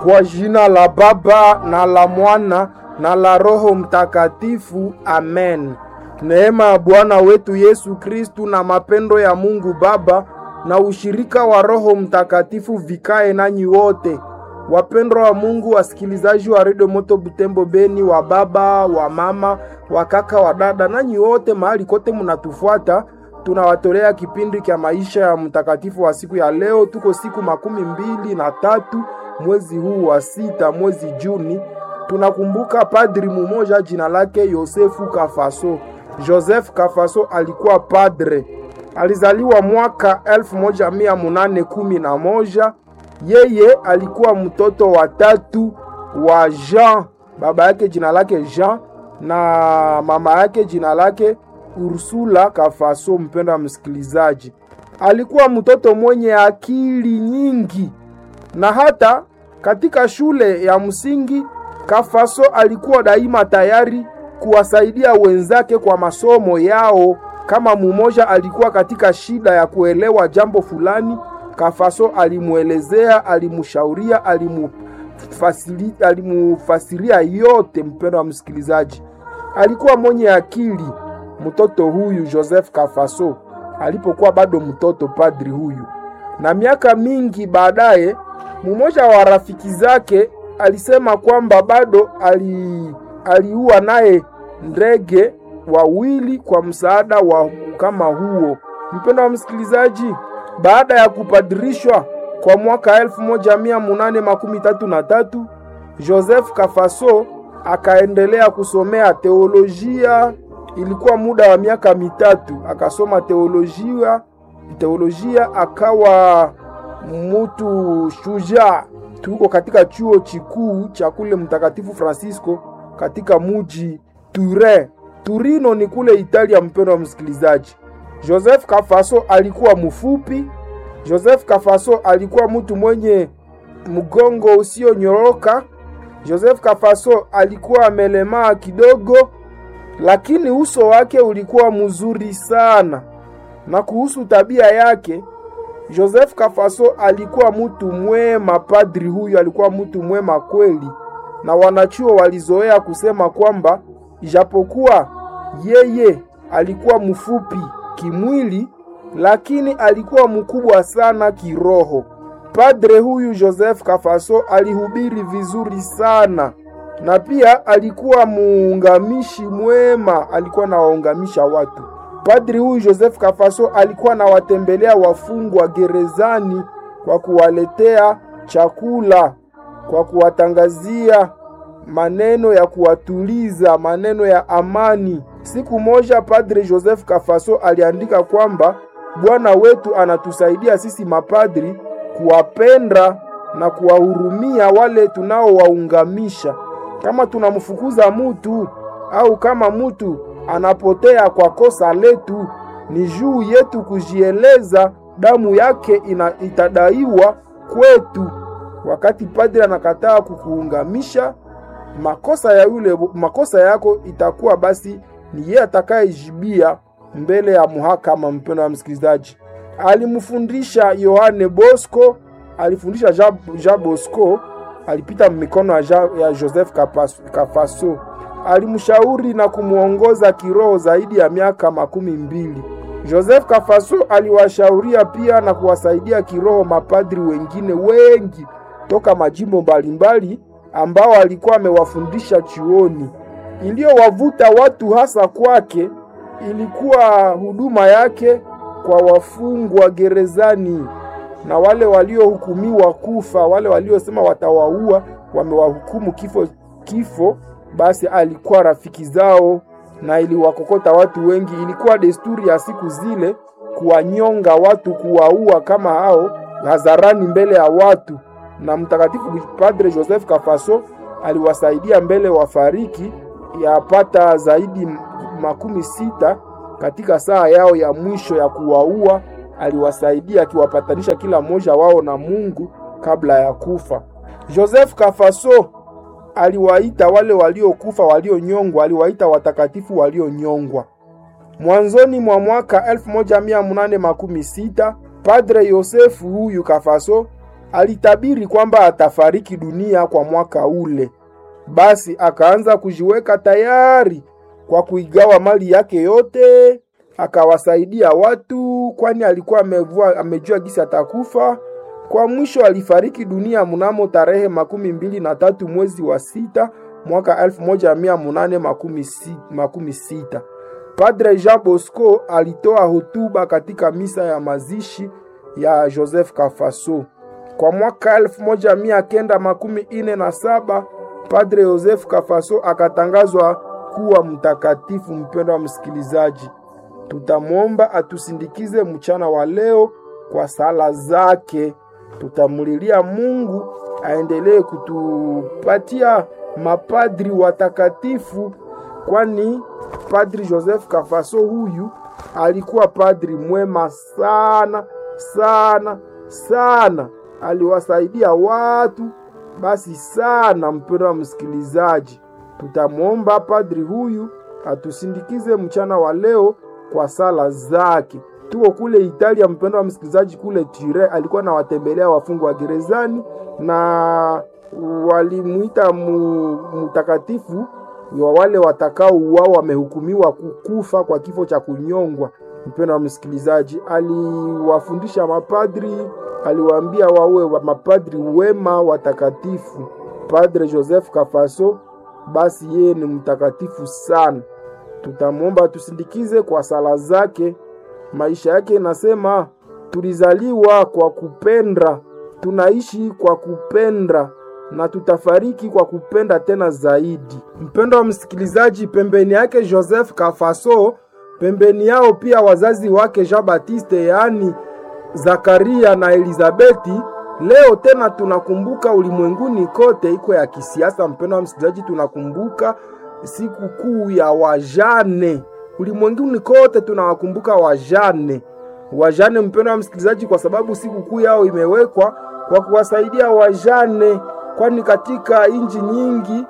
Kwa jina la Baba na la Mwana na la Roho Mtakatifu, amen. Neema ya Bwana wetu Yesu Kristu na mapendo ya Mungu Baba na ushirika wa Roho Mtakatifu vikae nanyi wote. Wapendwa wa Mungu, wasikilizaji wa redio Moto Butembo Beni, wa baba wa mama wa kaka wa dada, nanyi wote mahali kote munatufuata, tunawatolea kipindi cha maisha ya mtakatifu wa siku ya leo. Tuko siku makumi mbili na tatu mwezi huu wa sita, mwezi Juni. Tunakumbuka padri mumoja jina lake Yosefu Kafaso. Joseph Kafaso alikuwa padre, alizaliwa mwaka elfu moja mia munane kumi na moja. Yeye alikuwa mtoto wa tatu wa Jean, baba yake jina lake Jean na mama yake jina lake Ursula Kafaso. Mpendo wa msikilizaji, alikuwa mtoto mwenye akili nyingi, na hata katika shule ya msingi Kafaso alikuwa daima tayari kuwasaidia wenzake kwa masomo yao. Kama mumoja alikuwa katika shida ya kuelewa jambo fulani, Kafaso alimwelezea, alimshauria, alimufasiri, alimufasiria yote. Mpendo wa msikilizaji, alikuwa mwenye akili mtoto huyu Joseph Kafaso alipokuwa bado mtoto, padri huyu. Na miaka mingi baadaye, mmoja wa rafiki zake alisema kwamba bado ali aliua naye ndege wawili kwa msaada wa kama huo. Mpendo wa msikilizaji, baada ya kupadirishwa kwa mwaka elfu moja mia munane makumi tatu na tatu Joseph Kafaso akaendelea kusomea teolojia. Ilikuwa muda wa miaka mitatu akasoma teolojia, teolojia akawa mutu shujaa. Tuko katika chuo chikuu cha kule Mtakatifu Francisco katika muji Turin. Turino ni kule Italia. Mpendo wa msikilizaji, Joseph Kafaso alikuwa mfupi. Joseph Kafaso alikuwa mtu mwenye mgongo usionyoroka. Joseph Kafaso alikuwa amelemaa kidogo, lakini uso wake ulikuwa mzuri sana. Na kuhusu tabia yake, Joseph Kafaso alikuwa mtu mwema. Padri huyu alikuwa mtu mwema kweli, na wanachuo walizoea kusema kwamba ijapokuwa yeye alikuwa mfupi kimwili, lakini alikuwa mkubwa sana kiroho. Padre huyu Joseph Kafaso alihubiri vizuri sana, na pia alikuwa muungamishi mwema, alikuwa nawaungamisha watu. Padri huyu Joseph Kafaso alikuwa anawatembelea wafungwa gerezani kwa kuwaletea chakula, kwa kuwatangazia maneno ya kuwatuliza, maneno ya amani. Siku moja Padre Joseph Kafaso aliandika kwamba Bwana wetu anatusaidia sisi mapadri kuwapenda na kuwahurumia wale tunaowaungamisha. Kama tunamfukuza mutu au kama mutu anapotea kwa kosa letu, ni juu yetu kujieleza, damu yake ina, itadaiwa kwetu. Wakati padri anakataa kukuungamisha, makosa ya yule makosa yako itakuwa basi ni yeye atakayejibia mbele ya muhakama. Mpendo wa msikilizaji, alimfundisha Yohane Bosco, alifundisha Jean, Jean Bosco alipita mikono ya, Jean, ya Joseph Kafaso alimshauri na kumwongoza kiroho zaidi ya miaka makumi mbili. Joseph Kafaso aliwashauria pia na kuwasaidia kiroho mapadri wengine wengi toka majimbo mbalimbali ambao alikuwa amewafundisha chuoni. Iliyowavuta watu hasa kwake ilikuwa huduma yake kwa wafungwa gerezani na wale waliohukumiwa kufa, wale waliosema watawaua, wamewahukumu kifo kifo basi alikuwa rafiki zao na iliwakokota watu wengi. Ilikuwa desturi ya siku zile kuwanyonga watu, kuwaua kama hao hadharani mbele ya watu, na mtakatifu Padre Joseph Kafaso aliwasaidia mbele wafariki yapata zaidi makumi sita katika saa yao ya mwisho ya kuwaua. Aliwasaidia akiwapatanisha kila mmoja wao na Mungu kabla ya kufa. Joseph Kafaso aliwaita wale waliokufa walionyongwa, aliwaita watakatifu walionyongwa. Mwanzoni mwa mwaka 1816 Padre Yosefu huyu Kafaso alitabiri kwamba atafariki dunia kwa mwaka ule. Basi akaanza kujiweka tayari kwa kuigawa mali yake yote, akawasaidia watu, kwani alikuwa amevua, amejua gisi atakufa. Kwa mwisho alifariki dunia mnamo tarehe makumi mbili na tatu mwezi wa sita mwaka elfu moja mia munane makumi si, makumi sita. Padre Jean Bosco alitoa hotuba katika misa ya mazishi ya Joseph Kafaso. Kwa mwaka elfu moja mia kenda makumi ine na saba Padre Joseph Kafaso akatangazwa kuwa mtakatifu. Mpendo wa msikilizaji, tutamwomba atusindikize mchana wa leo kwa sala zake. Tutamulilia Mungu aendelee kutupatia mapadri watakatifu, kwani Padri Joseph Kafaso huyu alikuwa padri mwema sana sana sana, aliwasaidia watu basi sana. Mpendo wa msikilizaji, tutamwomba padri huyu atusindikize mchana wa leo kwa sala zake. Tuko kule Italia, mpendo wa msikilizaji, kule Tire alikuwa nawatembelea wafungwa wa gerezani na walimuita mtakatifu wa wale watakao uwao wamehukumiwa kukufa kwa kifo cha kunyongwa. Mpendo wa msikilizaji, aliwafundisha mapadri, aliwaambia wawe wa mapadri wema watakatifu. Padre Joseph Kafaso basi yeye ni mtakatifu sana, tutamwomba tusindikize kwa sala zake. Maisha yake inasema tulizaliwa kwa kupenda, tunaishi kwa kupenda na tutafariki kwa kupenda tena zaidi. Mpendo wa msikilizaji, pembeni yake Joseph Kafaso, pembeni yao pia wazazi wake Jean Baptiste, yaani Zakaria na Elizabeti. Leo tena tunakumbuka ulimwenguni kote iko ya kisiasa. Mpendo wa msikilizaji, tunakumbuka siku kuu ya wajane ulimwenguni kote, tunawakumbuka wajane wajane, mpendo wa msikilizaji, kwa sababu siku kuu yao imewekwa kwa kuwasaidia wajane kwani katika inji nyingi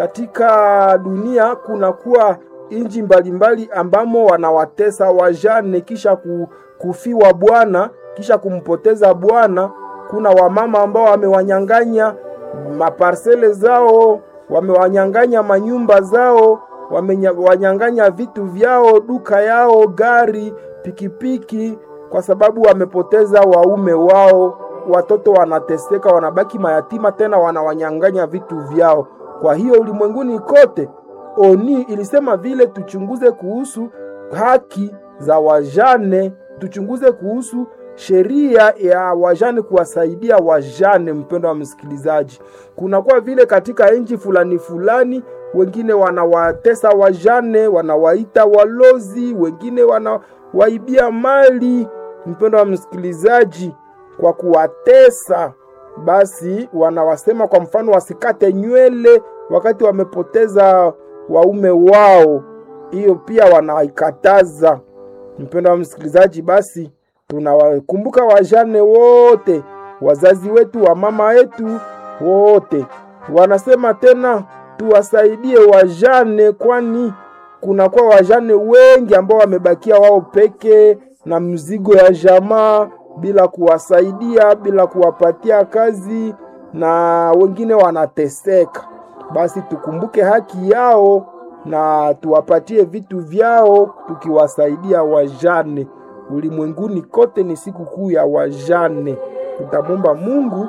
katika dunia kunakuwa inji mbalimbali ambamo wanawatesa wajane kisha kufiwa bwana kisha kumpoteza bwana. Kuna wamama ambao wamewanyang'anya maparsele zao, wamewanyang'anya manyumba zao, wamewanyang'anya vitu vyao, duka yao, gari, pikipiki, kwa sababu wamepoteza waume wao watoto wanateseka, wanabaki mayatima, tena wanawanyang'anya vitu vyao. Kwa hiyo ulimwenguni kote, oni ilisema vile tuchunguze kuhusu haki za wajane, tuchunguze kuhusu sheria ya wajane, kuwasaidia wajane. Mpendo wa msikilizaji, kunakuwa vile katika nchi fulani fulani, wengine wanawatesa wajane, wanawaita walozi, wengine wanawaibia mali. Mpendo wa msikilizaji kwa kuwatesa basi, wanawasema kwa mfano wasikate nywele wakati wamepoteza waume wao. Hiyo pia wanaikataza. Mpendo wa msikilizaji, basi tunawakumbuka wajane wote, wazazi wetu, wa mama yetu wote. Wanasema tena tuwasaidie wajane, kwani kunakuwa wajane wengi ambao wamebakia wao peke na mzigo ya jamaa bila kuwasaidia bila kuwapatia kazi na wengine wanateseka. Basi tukumbuke haki yao na tuwapatie vitu vyao, tukiwasaidia wajane. Ulimwenguni kote ni siku kuu ya wajane. Tutamwomba Mungu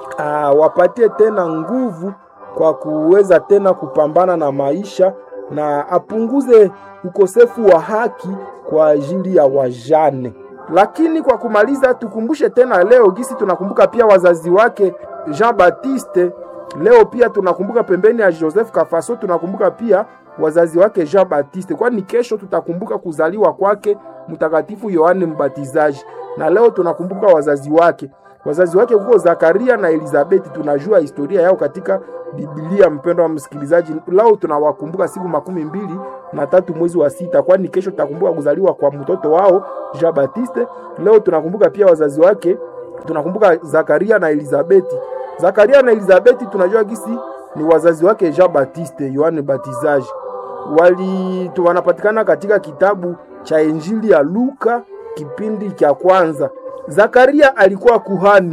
awapatie tena nguvu kwa kuweza tena kupambana na maisha na apunguze ukosefu wa haki kwa ajili ya wajane. Lakini kwa kumaliza, tukumbushe tena leo gisi tunakumbuka pia wazazi wake Jean Baptiste. Leo pia tunakumbuka pembeni ya Joseph Kafaso, tunakumbuka pia wazazi wake Jean Baptiste, kwani kesho tutakumbuka kuzaliwa kwake Mtakatifu Yohane Mbatizaji, na leo tunakumbuka wazazi wake. Wazazi wake huko Zakaria na Elizabeti, tunajua historia yao katika Biblia. Mpendo wa msikilizaji, leo tunawakumbuka siku makumi mbili na tatu mwezi wa sita, kwani kesho tutakumbuka kuzaliwa kwa mtoto wao Jean Baptiste. Leo tunakumbuka pia wazazi wake, tunakumbuka Zakaria na Elizabeti. Zakaria na Elizabeti tunajua gisi ni wazazi wake Jean Baptiste Yohane Batizaji, wali wanapatikana katika kitabu cha Injili ya Luka kipindi cha kwanza. Zakaria alikuwa kuhani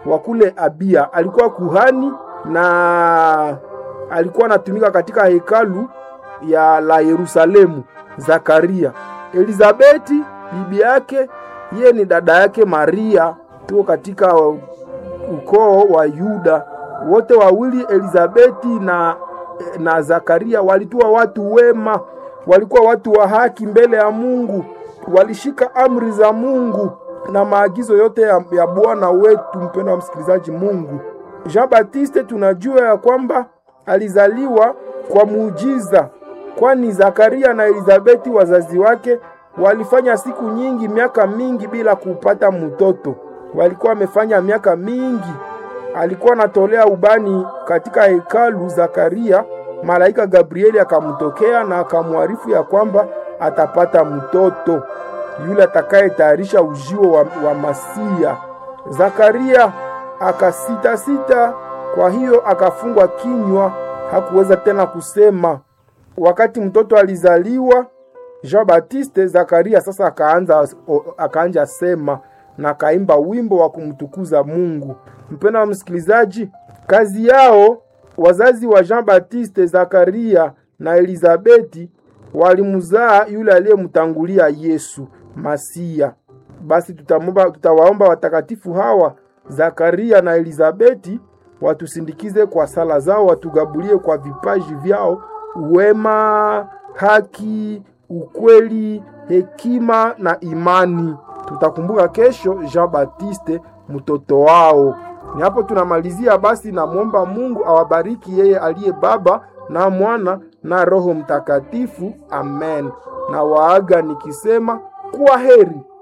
wa kule Abia, alikuwa kuhani na alikuwa anatumika katika hekalu ya la Yerusalemu. Zakaria, Elizabeti bibi yake, yeye ni dada yake Maria, tuko katika ukoo wa Yuda. Wote wawili Elizabeti na, na Zakaria walikuwa watu wema, walikuwa watu wa haki mbele ya Mungu, walishika amri za Mungu na maagizo yote ya, ya Bwana wetu. Mpendo wa msikilizaji, Mungu Jean Baptiste tunajua ya kwamba alizaliwa kwa muujiza, kwani Zakaria na Elizabeti wazazi wake walifanya siku nyingi, miaka mingi bila kupata mtoto. Walikuwa wamefanya miaka mingi. Alikuwa anatolea ubani katika hekalu. Zakaria, malaika Gabrieli akamtokea na akamwarifu ya kwamba atapata mtoto yule atakayetayarisha ujio wa, wa Masia. Zakaria akasita sita, kwa hiyo akafungwa kinywa, hakuweza tena kusema. Wakati mtoto alizaliwa Jean Baptiste, Zakaria sasa akaanza akaanja sema na akaimba wimbo wa kumtukuza Mungu. Mpendwa wa msikilizaji, kazi yao wazazi wa Jean Baptiste, Zakaria na Elizabeti walimzaa yule aliyemtangulia Yesu Masia. Basi tutamomba, tutawaomba watakatifu hawa Zakaria na Elizabeti watusindikize kwa sala zao, watugabulie kwa vipaji vyao wema, haki, ukweli, hekima na imani. Tutakumbuka kesho Jean Baptiste mtoto wao. Ni hapo tunamalizia. Basi namwomba Mungu awabariki yeye aliye Baba na Mwana na Roho Mtakatifu. Amen. Na waaga nikisema kwa heri.